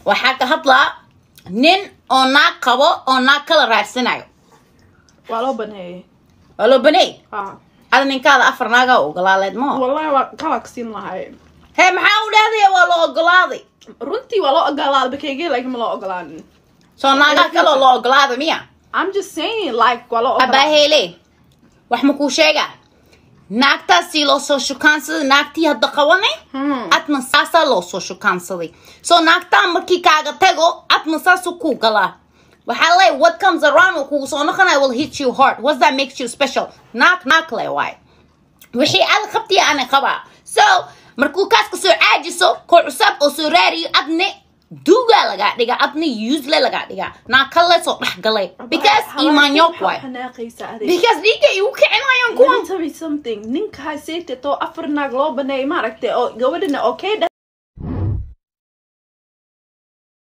waxaa ka hadlaa nin oo naag qabo oo naag kala raadsanayo waa loo baneeyay waa loo baneey ah ada ninkaada afar naagaa ogolaaleed ma wallahi waa kalagsiin lahay hee maxaa u dhahdaya waa la ogolaaday runtii waa loo ogolaaday bakeyge like ma loo ogolaanin soo naagaa kaloo la ogolaaday miya I'm just saying like waa loo ogolaaday abaaheele wax ma kuu sheegaa naagtaasii loo soo shukaansaday naagtii hadda qabanay Hmm. adna saasaa loo soo shukaansaday soo naagtaa markii kaaga tago adna saasuu kuu galaa waxaa leey what comes around oo kugu soo noqonaya will hit you hard what that makes you special naag naag le waay wixii aad qabtiya ana qabaa so markuu kaas ka soo caajiso koo cusaab oo soo raariyo adne duugaa lagaa dhigaa adne uusle lagaa dhigaa naag kale soo dhex galay because imaanyook waay xanaaqaysa adeeg because dhiigga igu kicinayaan Let me kuwan tell you something ninka hayseete too afar naag loo baneeyay maaragtay oo gabadhana okay